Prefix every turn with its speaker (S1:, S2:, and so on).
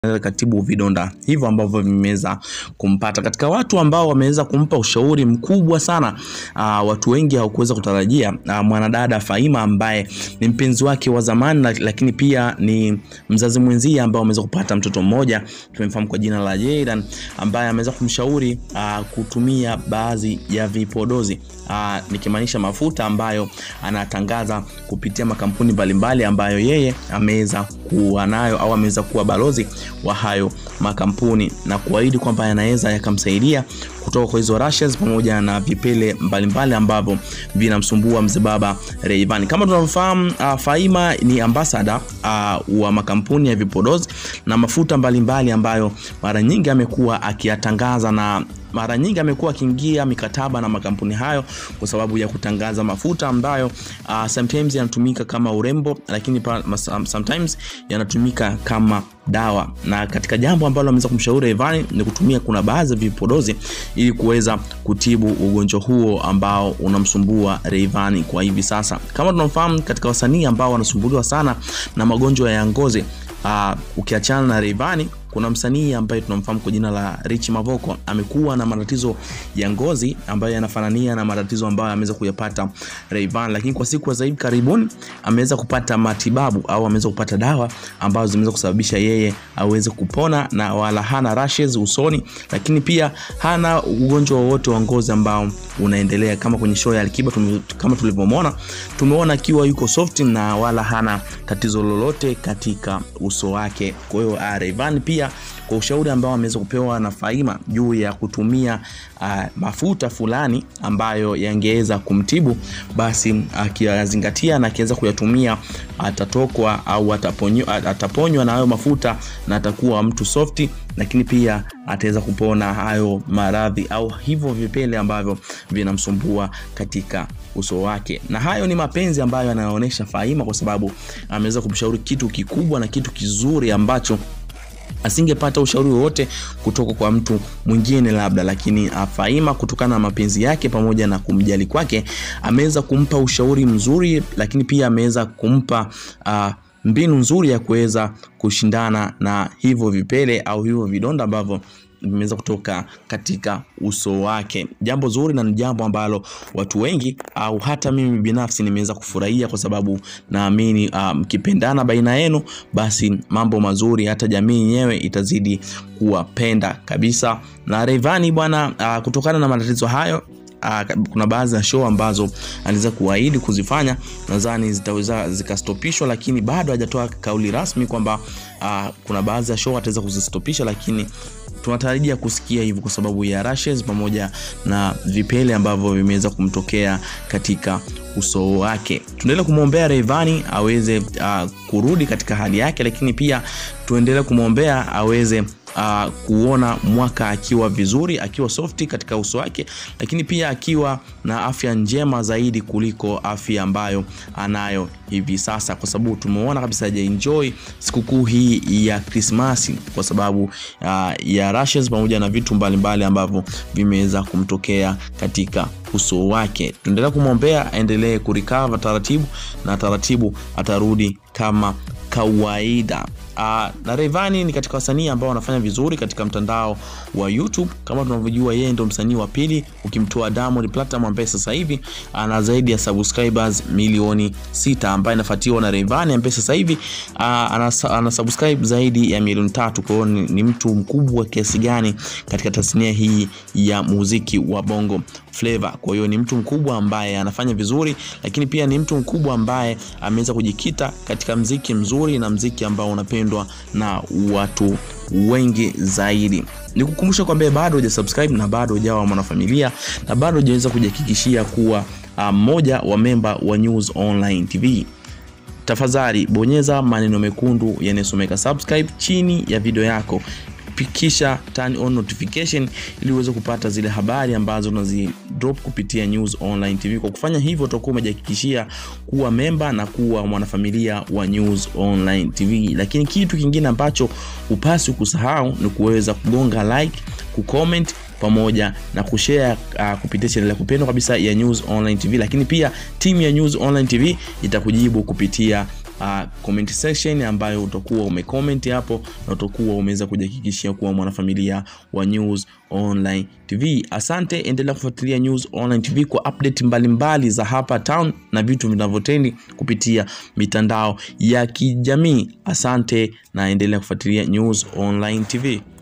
S1: katibu vidonda hivyo ambavyo vimeweza kumpata. Katika watu ambao wameweza kumpa ushauri mkubwa sana uh, watu wengi hawakuweza kutarajia uh, mwanadada Faima ambaye ni mpenzi wake wa zamani, lakini pia ni mzazi mwenzie ambao ameweza kupata mtoto mmoja, tumemfahamu kwa jina la Jaydan, ambaye ameweza kumshauri uh, kutumia baadhi ya vipodozi uh, nikimaanisha mafuta ambayo anatangaza kupitia makampuni mbalimbali ambayo yeye ameweza kuwa nayo au ameweza kuwa balozi wa hayo makampuni na kuahidi kwamba yanaweza yakamsaidia kutoka kwa hizo rashes pamoja na vipele mbalimbali ambavyo vinamsumbua mzee baba Rayvanny. Kama tunavyofahamu, uh, Faima ni ambassador uh, wa makampuni ya vipodozi na mafuta mbalimbali mbali ambayo mara nyingi amekuwa akiyatangaza na mara nyingi amekuwa akiingia mikataba na makampuni hayo kwa sababu ya kutangaza mafuta ambayo uh, sometimes yanatumika kama urembo, lakini pa, sometimes yanatumika kama dawa. Na katika jambo ambalo ameweza kumshauri Rayvanny ni kutumia kuna baadhi ya vipodozi ili kuweza kutibu ugonjwa huo ambao unamsumbua Rayvanny kwa hivi sasa. Kama tunafahamu, katika wasanii ambao wanasumbuliwa sana na magonjwa ya ngozi uh, ukiachana na Rayvanny kuna msanii ambaye tunamfahamu kwa jina la Rich Mavoko amekuwa na matatizo ya ngozi ambayo yanafanania na matatizo ambayo ameweza kuyapata Rayvanny, lakini kwa siku za hivi karibuni ameweza kupata matibabu au ameweza kupata dawa ambazo zimeweza kusababisha yeye aweze kupona na wala hana rashes usoni, lakini pia hana ugonjwa wowote wa ngozi ambao unaendelea. Kama kwenye show ya Alikiba kama tulivyomwona, tumeona akiwa yuko soft na wala hana tatizo lolote katika uso wake. Kwa hiyo Rayvanny pia kwa ushauri ambao ameweza kupewa na Faima juu ya kutumia uh, mafuta fulani ambayo yangeweza kumtibu, basi akiyazingatia uh, na akiweza kuyatumia atatokwa au ataponywa, ataponywa na hayo mafuta na atakuwa mtu softi, lakini pia ataweza kupona hayo maradhi au hivyo vipele ambavyo vinamsumbua katika uso wake. Na hayo ni mapenzi ambayo anaonyesha Faima, kwa sababu ameweza kumshauri kitu kikubwa na kitu kizuri ambacho asingepata ushauri wowote kutoka kwa mtu mwingine labda, lakini Faima kutokana na mapenzi yake pamoja na kumjali kwake ameweza kumpa ushauri mzuri, lakini pia ameweza kumpa uh, mbinu nzuri ya kuweza kushindana na hivyo vipele au hivyo vidonda ambavyo vimeweza kutoka katika uso wake. Jambo zuri na ni jambo ambalo watu wengi au hata mimi binafsi nimeweza kufurahia kwa sababu naamini mkipendana um, baina yenu basi mambo mazuri, hata jamii yenyewe itazidi kuwapenda kabisa. Na Rayvanny bwana, uh, kutokana na matatizo hayo Uh, kuna baadhi ya show ambazo aliweza kuahidi kuzifanya, nadhani zitaweza zikastopishwa, lakini bado hajatoa kauli rasmi kwamba uh, kuna baadhi ya show ataweza kuzistopisha, lakini tunatarajia kusikia hivyo kwa sababu ya rashes pamoja na vipele ambavyo vimeweza kumtokea katika uso wake. Tuendelee kumwombea Rayvanny aweze uh, kurudi katika hali yake, lakini pia tuendelee kumwombea aweze Uh, kuona mwaka akiwa vizuri akiwa softi katika uso wake, lakini pia akiwa na afya njema zaidi kuliko afya ambayo anayo hivi sasa, kwa sababu tumeona kabisa hajaenjoy sikukuu hii ya Krismasi kwa sababu uh, ya rashes pamoja na vitu mbalimbali ambavyo vimeweza kumtokea katika uso wake. Tuendelea kumwombea aendelee kurikava taratibu na taratibu atarudi kama kawaida. Uh, na Rayvanny ni katika wasanii ambao wanafanya vizuri katika mtandao wa YouTube. Kama tunavyojua, yeye ndo msanii wa pili ukimtoa Diamond Platinum ambaye sasa hivi ana zaidi ya subscribers milioni sita, ambaye anafuatiwa na Rayvanny ambaye sasa hivi uh, ana, ana subscribe zaidi ya milioni tatu. Kwa hiyo ni, ni mtu mkubwa kiasi gani katika tasnia hii ya muziki wa Bongo Flava. Kwa hiyo ni mtu mkubwa ambaye anafanya vizuri, lakini pia ni mtu mkubwa ambaye ameweza kujikita katika mziki mzuri na mziki ambao unapendwa na watu wengi zaidi. Nikukumbusha kwamba bado hujasubscribe na bado hujawa mwanafamilia na bado hujaweza kujihakikishia kuwa mmoja uh, wa memba wa News Online TV, tafadhali bonyeza maneno mekundu yanayosomeka subscribe chini ya video yako kisha turn on notification ili uweze kupata zile habari ambazo unazi drop kupitia News Online TV. Kwa kufanya hivyo, utakuwa umejihakikishia kuwa memba na kuwa mwanafamilia wa News Online TV. Lakini kitu kingine ambacho upasi kusahau ni kuweza kugonga like, kucomment pamoja na kushare uh, kupitia channel ya kupendwa kabisa ya News Online TV. Lakini pia timu ya News Online TV itakujibu kupitia uh, comment section ambayo utakuwa umecomment hapo na utakuwa umeweza kujihakikishia kuwa mwanafamilia wa News Online TV. Asante, endelea kufuatilia News Online TV kwa update mbalimbali mbali za hapa town na vitu vinavyotendi kupitia mitandao ya kijamii. Asante na endelea kufuatilia News Online TV.